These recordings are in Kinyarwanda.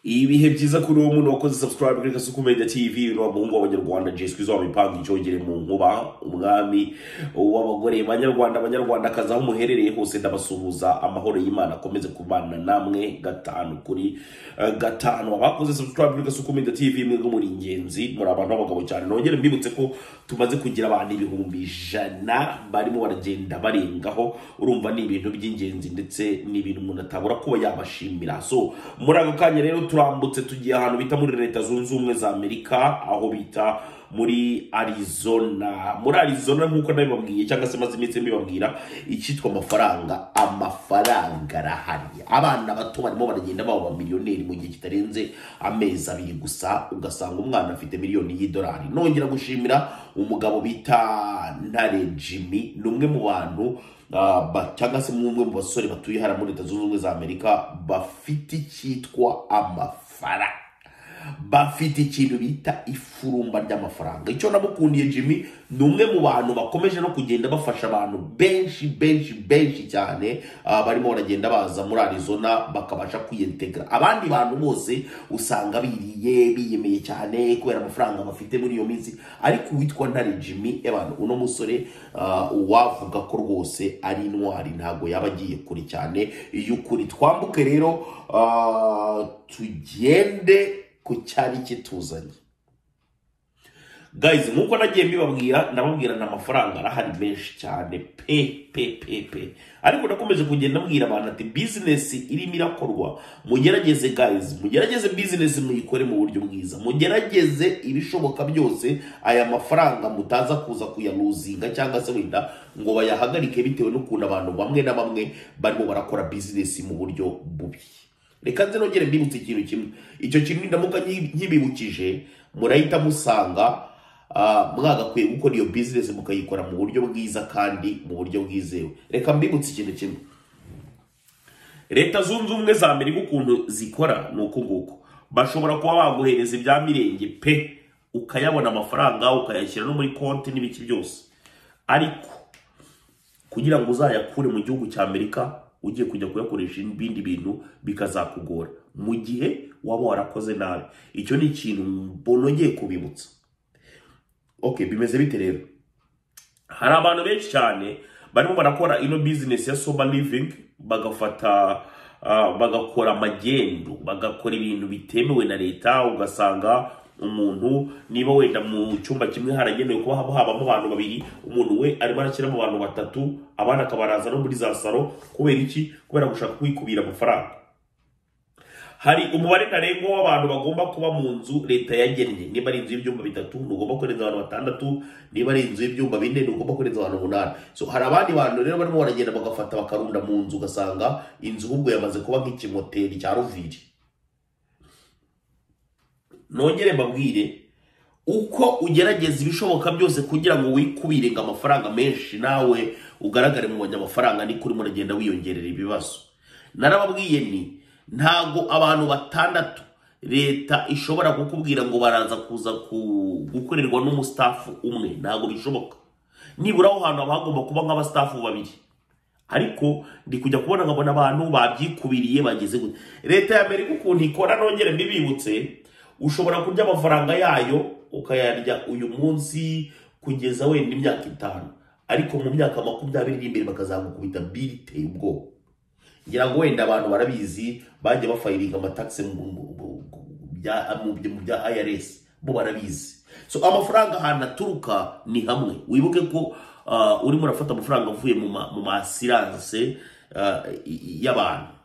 ibihe byiza kuri uwo muntu wakoze subscribe kuri kasukumenya tv ni umuhungu w'abanyarwanda jeswi wamipanga icyongere mu nkuba umwami w'abagore banyarwanda abanyarwandakazi aho muherereye hose ndabasuhuza amahoro y'imana akomeze kubana namwe gatanu kuri eh, gatanu abakoze subscribe kuri kasukumenya tv mwebwe muri ingenzi muri abantu b'abagabo cyane nongere mbibutse ko tumaze kugira abantu ibihumbi ijana barimo baragenda barengaho urumva ni ibintu by'ingenzi ndetse ni ibintu umuntu atabura kuba yabashimira so muri ako kanya rero turambutse tugiye ahantu bita muri leta zunze ubumwe za amerika aho bita muri arizona muri arizona nk'uko nabibabwiye cyangwa se maze iminsi mbibabwira icyitwa amafaranga amafaranga arahari abana bato barimo baragenda baba miliyoneri mu gihe kitarenze amezi abiri gusa ugasanga umwana afite miliyoni y'idolari nongera gushimira umugabo bita ntare jimmy ni umwe mu bantu Uh, ba- cyangwa se mumwe mu basore batuye hariya muri leta zunze ubumwe za amerika bafite icyitwa amafaranga bafite ikintu bita ifurumba ry'amafaranga icyo namukundiye jimmy ni umwe mu bantu bakomeje no kugenda bafasha abantu benshi benshi benshi cyane ah, barimo baragenda baza muri arizona bakabasha kwiyentegara abandi bantu bose usanga biriye biyemeye cyane kubera amafaranga bafite muri iyo minsi ariko uwitwa ntare jimmy evan uno musore ah, wavuga ko rwose ari intwari ntabwo yaba agiye kure cyane y'ukuri twambuke rero ah, tugende ku cyari kituzanye guys nkuko nagiye mbibabwira ndababwira ni amafaranga arahari menshi cyane pe pe pe pe ariko nakomeje kugenda mbwira abantu ati bizinesi irimo irakorwa mugerageze guys mugerageze bizinesi muyikore mu buryo bwiza mugerageze ibishoboka byose aya mafaranga mutaza kuza kuyaluzinga cyangwa se wenda ngo bayahagarike bitewe n'ukuntu abantu bamwe na bamwe barimo barakora bizinesi mu buryo bubi reka nze nongere mbibutse ikintu kimwe icyo kintu ndamuka nyi- nkibibukije murahita musanga ah, mwagakwiye gukora iyo bizinesi mukayikora mu buryo bwiza kandi mu buryo bwizewe reka mbibutse ikintu kimwe leta zunze ubumwe za amerika ukuntu zikora ni uku nguku bashobora kuba baguhereza ibya mirenge pe ukayabona amafaranga ukayashyira no muri konti n'ibiki byose ariko kugira ngo uzayakure mu gihugu cya amerika ugiye kujya kuyakoresha ibindi bintu bikazakugora mu gihe waba warakoze nabi icyo ni ikintu mbonongeye kubibutsa okay bimeze bite rero hari abantu benshi cyane barimo barakora ino bizinesi ya soba livingi bagafata ah, bagakora amagendo bagakora ibintu bitemewe na leta ugasanga umuntu niba wenda mu cyumba kimwe haragenewe kuba haba habamo abantu babiri umuntu we arimo arashyiramo abantu batatu abana akabaraza no muri za saro kubera iki kubera gushaka kwikubira amafaranga hari umubare ntarengwa w'abantu bagomba kuba mu nzu leta yagennye niba ari inzu y'ibyumba bitatu ntugomba kurenza abantu batandatu niba ari inzu y'ibyumba bine ntugomba kurenza abantu umunani so hari abandi bantu rero barimo baragenda bagafata bakarunda mu nzu ugasanga inzu ahubwo yamaze kuba nk'ikimoteri cya roviri nongere mbabwire uko ugerageza ibishoboka byose kugira ngo wikubire ngo amafaranga menshi nawe ugaragare mu banyamafaranga niko urimo uragenda wiyongerera ibibazo narababwiye ni ntago abantu batandatu leta ishobora kukubwira ngo baraza kuza ku- gukorerwa n'umusitafu umwe ntago bishoboka nibura aho hantu haba hagomba kuba nk'abasitafu babiri ariko ndi kujya kubona nkabona abantu babyikubiriye bageze gute leta ya amerika ukuntu ikora nongere mbibibutse ushobora kurya amafaranga yayo ukayarya uyu munsi kugeza wenda imyaka itanu ariko mu myaka makumyabiri iri imbere bakazamukubita biteye ubwoba ngira ngo wenda abantu barabizi bajya bafayiringa amatagisi mu mu- mu- mu bya- mu bya- mu bya IRS bo barabizi so amafaranga ahantu aturuka ni hamwe wibuke ko ah, urimo urafata amafaranga avuye mu ma- mu masiranse y'abantu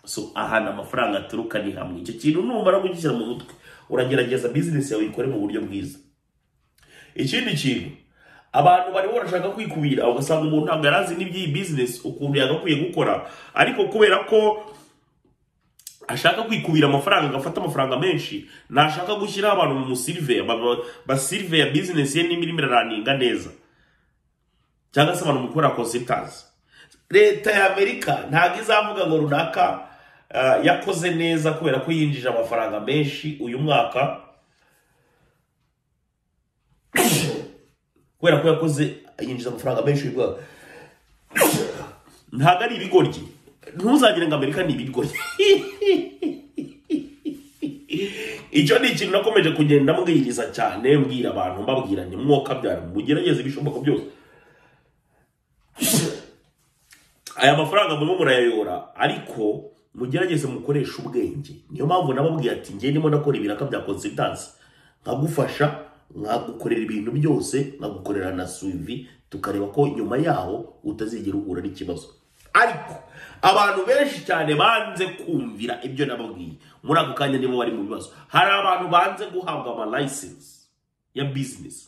so ahantu amafaranga aturuka ni hamwe icyo kintu numara kugishyira mu mutwe uragerageza bizinesi yawe uyikore mu buryo bwiza ikindi kintu abantu barimo barashaka kwikubira ugasanga umuntu ntabwo yari azi n'iby'iyi bizinesi ukuntu yagakwiye gukora ariko kubera ko ashaka kwikubira amafaranga agafata amafaranga menshi ntashaka gushyiraho abantu mu musiriveya basiriveya bizinesi ye niba irimo iraraninga neza cyangwa se abantu mukora konsitazi leta ya amerika ntabwo izavuga ngo runaka ah, yakoze neza kubera ko yinjije amafaranga menshi uyu mwaka kubera ko yakoze yinjiza amafaranga menshi uyu mwaka ntabwo ari ibigoryi ntuzagire ngo amerika ni ibigoryi icyo ni ikintu nakomeje kugenda mbwiriza cyane mbwira abantu mbabwira ni mwoka byara mugerageze ibishoboka byose aya mafaranga murimo murayayora ariko mugerageze mukoreshe ubwenge niyo mpamvu nababwiye ati njye ndimo ndakora ibiraka bya konsitansi nkagufasha nkagukorera ibintu byose nkagukorera na suivi tukareba ko nyuma yaho utazigera uhura n'ikibazo ariko abantu benshi cyane banze kumvira ibyo nababwiye muri ako kanya nibo bari mu bibazo hari abantu banze guhabwa amalayisensi ya bizinesi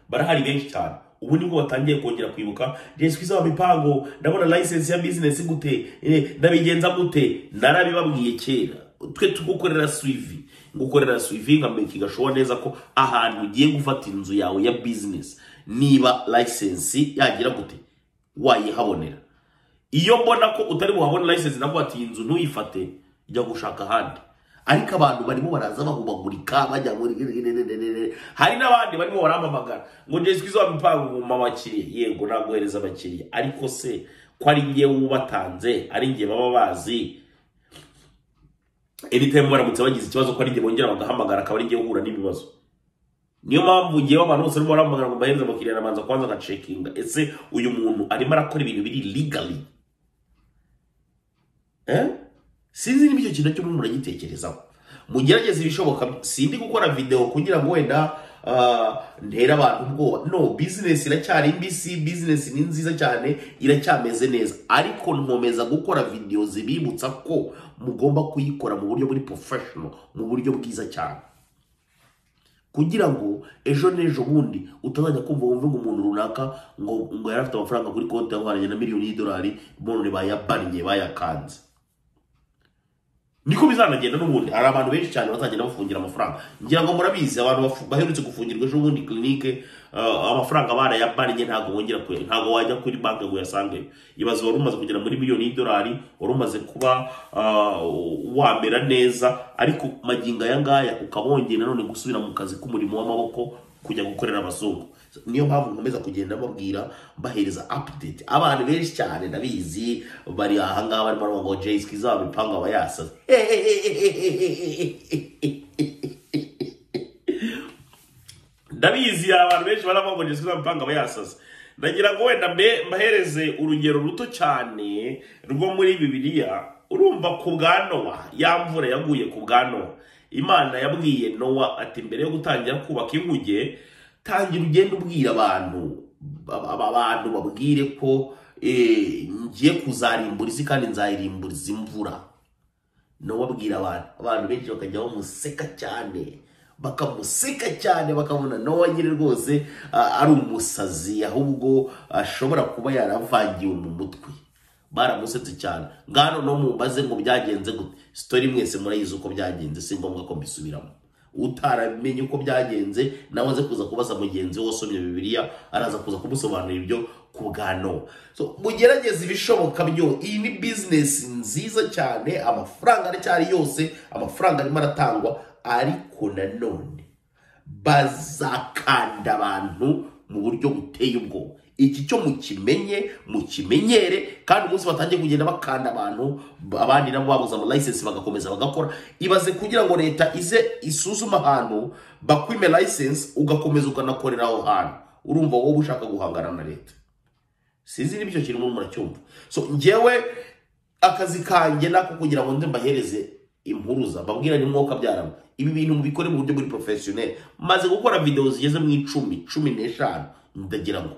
barahari benshi cyane ubu nibwo batangiye kongera kwibuka jesu kwisi mipango ndabona layisensi ya bizinesi gute Eh, ndabigenza gute narabibabwiye kera twe tugukorera suivi ngukorera suivi nkamenya gashoboka neza ko ahantu ugiye gufata inzu yawe ya bizinesi niba layisensi yagira gute wayihabonera iyo mbona ko utari buhabone layisensi nabwo ati iyi nzu ntuyifate jya gushaka ahandi ariko abantu barimo baraza bahubagurika bajya muri hari n'abandi barimo barampamagara ngo njye twize wamipanga mu abakiriya yego naguhereza abakiriya ariko se ko ari njye wubatanze ari njye baba bazi anytime baramutse bagize ikibazo ko ari njye bongera bagahamagara akaba ari njye uhura n'ibibazo niyo mpamvu ngewe abantu bose barimo barahamagara ngo mbaheze abakiriya nabanza kubanza agacekinga ese uyu muntu arimo arakora ibintu biri legally eh? sinzi niba icyo kintu cyo murimo muragitekerezaho mugerageze ibishoboka sindi gukora videwo kugira ngo wenda ah, ntere abantu ubwoba no bizinesi iracyari mbisi bizinesi ni nziza cyane iracyameze neza ariko nkomeza gukora videwo zibibutsa ko mugomba kuyikora mu buryo buri porofeshono mu buryo bwiza cyane kugira ngo ejo n'ejo bundi utazajya kumva wumve ngo umuntu runaka ngo ngo yari afite amafaranga kuri konti yahwanye na miliyoni y'idolari none bayabannye bayakanze niko bizanagenda n'ubundi hari abantu benshi cyane bazagenda bafungira amafaranga ngira ngo murabizi abantu bafu- baherutse gufungirwa ejo bundi kirinike ah, amafaranga barayabannye ntabwo wongera kuya ntabwo wajya kuri banki ngo uyasangeyo ibaze wari umaze kugera muri miliyoni y'idolari wari umaze kuba ah, wamera neza ariko magingo aya ngaya ukaba wongeye nanone gusubira mu kazi k'umurimo w'amaboko kujya gukorera abazungu niyo mpamvu nkomeza kugenda babwira mbahereza update abantu benshi cyane ndabizi bari ahangaha barimo baravuga ngo jay skiza mipanga aba yasaze ndabizi hari abantu benshi baravuga ngo jay skiza mipanga aba yasaze ndagira ngo wenda mbe- mbahereze urugero ruto cyane rwo muri bibiliya urumva ku bwa nowa ya mvura yaguye ku bwa nowa imana yabwiye nowa ati mbere yo gutangira kubaka inkuge tangira ugenda ubwira abantu ba- ba- abantu babwire ko eh, ngiye kuzarimbura isi kandi nzayirimbura izi mvura nowabwira abantu abantu benshi bakajya bamuseka cyane bakamuseka cyane bakabona nowa nyine rwose ah, ari umusazi ahubwo ashobora kuba yaravangiwe mu mutwe baramusetse cyane ngano no mumbaze ngo byagenze gute sitori mwese murayizi uko byagenze si ngombwa ko mbisubiramo utaramenye uko byagenze nawe aze kuza kubaza mugenzi we wasomye bibiliya araza kuza kumusobanurira ibyo ku bwa nowa so mugerageze ibishoboka byo iyi ni bizinesi nziza cyane amafaranga aracyari yose amafaranga arimo aratangwa ariko nanone bazakanda abantu mu buryo buteye ubwoba iki cyo mukimenye mukimenyere kandi umunsi batangiye kugenda bakanda abantu abandi nabo babuze amalayisensi bagakomeza bagakora ibaze kugira ngo leta ize isuzume ahantu bakwime layisensi ugakomeza ukanakorera aho hantu urumva wowe ushaka guhangana na leta sinzi niba icyo kintu murimo muracyumva so njyewe akazi kanjye nako kugira ngo nze mbahereze impuruza mbabwira ni mwuka byarama ibi bintu mubikore mu buryo buri porofesiyoneri maze gukora videwo zigeze mu icumi cumi n'eshanu ndagira ngo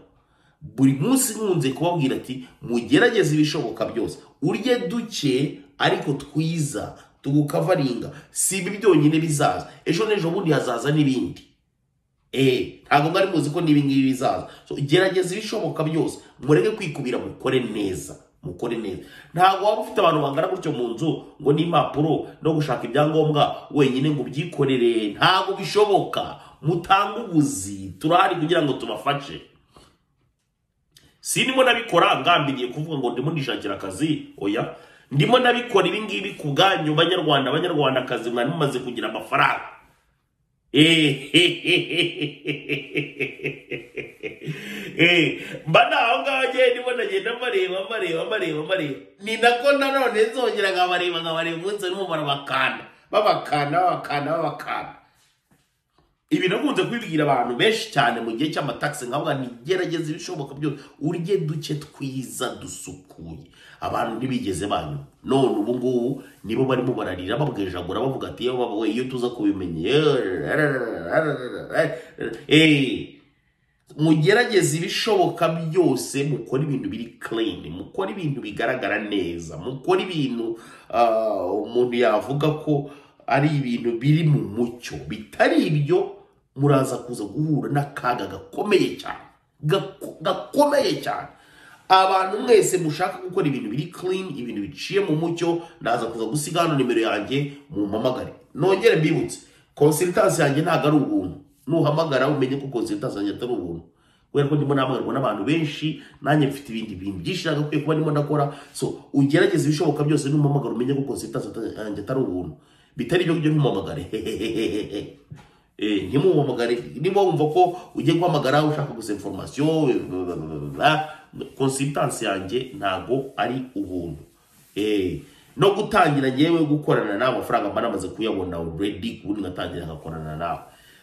buri munsi nkunze kubabwira ati mugerageze ibishoboka byose urye duke ariko twiza tugukavaringa si ibi byonyine bizaza ejo n'ejo bundi hazaza n'ibindi Eh, ntabwo mwari muzi ko n'ibi ngibi bizaza so gerageza ibishoboka byose mureke kwikubira mukore neza mukore neza ntabwo waba ufite abantu bangana gutyo mu nzu ngo n'impapuro no gushaka ibyangombwa wenyine ngo ubyikorere ntabwo bishoboka mutange ubuzi turahari kugira ngo tubafashe sinimo nabikora ngambiriye kuvuga ngo ndimo ndishakira akazi oya ndimo nabikora ibi ngibi ku bwanyu banyarwanda banyarwandakazi mwari mumaze kugira amafaranga Eh, mba ni aho ngaho agenda ibona agenda amareba amareba amareba amareba ni nako nanone nzongera nkabareba nkabareba umunsi barimo barabakanda babakana babakana babakana ibi nakunze kubibwira abantu benshi cyane mu gihe cy'amatagisi nkavuga ni gerageza ibishoboka byose urye duke twiza dusukuye abantu ntibigeze banyu none ubu ngubu nibo barimo bararira babwejagura bavuga ati yewe baba we iyo tuza kubimenya eee mugerageze ibishoboka byose mukora ibintu biri clean mukora ibintu bigaragara neza mukora ibintu ah, umuntu yavuga ko ari ibintu biri mu mucyo bitari ibyo muraza kuza guhura n'akaga gakomeye cyane Gako- gakomeye cyane abantu mwese mushaka gukora ibintu biri clean ibintu biciye mu mucyo naza kuza gusiga hano nimero yanjye mumpamagare nongere mbibutse konsiritasi yanjye ntabwo ari ubuntu nuhamagara umenye ko konsiritasi yanjye atari ubuntu kubera ko ndimo nahamagarwa n'abantu benshi nanjye mfite ibindi bintu byinshi nagakwiye kuba ndimo ndakora so ugerageze ibishoboka byose n'umpamagara umenye ko konsiritasi ata- yanjye atari ubuntu bitari ibyo ngibyo ntumamagare Eh, ntimuhamagare niba wumva ko ugiye guhamagara ushaka gusa information consultance yanjye ntago ari ubuntu Eh, no gutangira yewe gukorana nawe amafaranga mba namaze kuyabona already ubundi ngatangira ngakorana nawe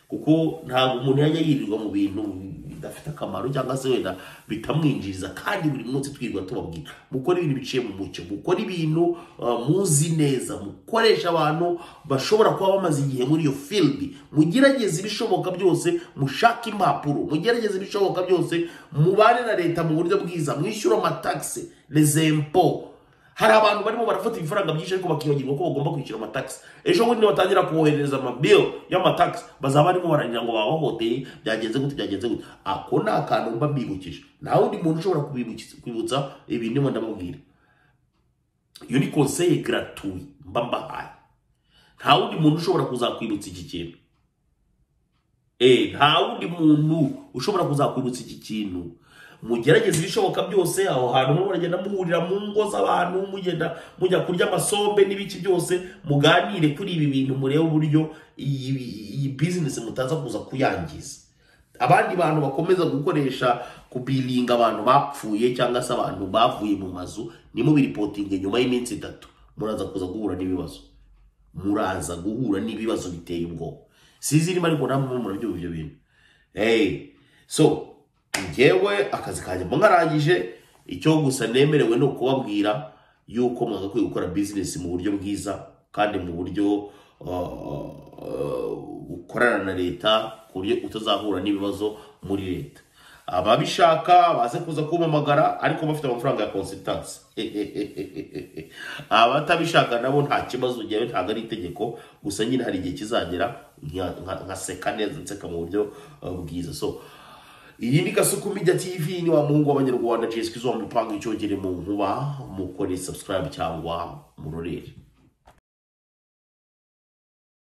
kuko ntabwo umuntu yajya yirirwa mu bintu bidafite akamaro cyangwa se wenda bitamwinjiriza kandi buri munsi twirirwa tubabwira mukore ibintu biciye mu mucyo mukore ibintu uh, muzi neza mukoresha abantu bashobora kuba bamaze igihe muri iyo field mugerageze ibishoboka byose mushake impapuro mugerageze ibishoboka byose mubane na leta mu buryo bwiza mwishyura amatagisi rezempo hari abantu barimo barafata ibifaranga byinshi ariko bakibagirwa ko bagomba kwishyura amatagisi ejo bundi batangira kohereza amabill y'amatagisi bazaba barimo bararira ngo babahoteye byagenze gute byagenze gute ako ni akantu mba mbibukije nta wundi muntu ushobora kubibukiza- kwibutsa ibi ndimo ndamubwira iyo ni konseye garatuwi mba mbahaye nta wundi muntu ushobora kuzakwibutsa iki kintu Eh, nta wundi muntu ushobora kuzakwibutsa iki kintu mugerageze ibishoboka byose aho hantu muba muragenda muhurira mu ngo z'abantu mugenda mujya kurya amasombe n'ibiki byose muganire kuri ibi bintu murebe uburyo iyi iyi bizinesi mutaza kuza kuyangiza abandi bantu bakomeza gukoresha kubiringa abantu bapfuye cyangwa se abantu bavuye mu mazu nimo biripotinga nyuma y'iminsi itatu muraza kuza guhura n'ibibazo muraza guhura n'ibibazo biteye ubwoba sizi niba ariko namwe murabyumva ibyo bintu hey. so njyewe akazi kanjye mba nkarangije icyo gusa nemerewe ni ukubabwira yuko mwagakwiye gukora bizinesi mu buryo bwiza kandi mu buryo uh, bukorana na leta ku buryo utazahura n'ibibazo muri leta ababishaka baze kuza kumpamagara ariko bafite amafaranga ya consultance abatabishaka nabo nta kibazo njyewe ntabwo ari itegeko gusa nyine hari igihe kizagera nka- nka- nkaseka neza nseka mu buryo uh, bwiza so iyi ni Gasuku Media TV ni wa muhungu w'abanyarwanda Jessica izo mupanga icyo mu nkuba mukore subscribe cyangwa murorere